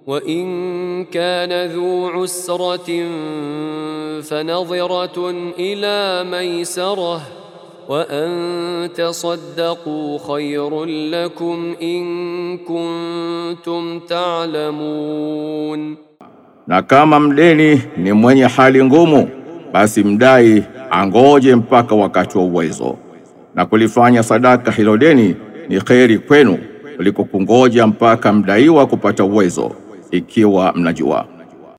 وإن كان ذو عسرة فنظرة إلى ميسرة وأن تصدقوا خير لكم إن كنتم تعلمون Na kama mdeni ni mwenye hali ngumu, basi mdai angoje mpaka wakati wa uwezo, na kulifanya sadaka hilo deni ni kheri kwenu kuliko kungoja mpaka mdaiwa kupata uwezo, ikiwa mnajua.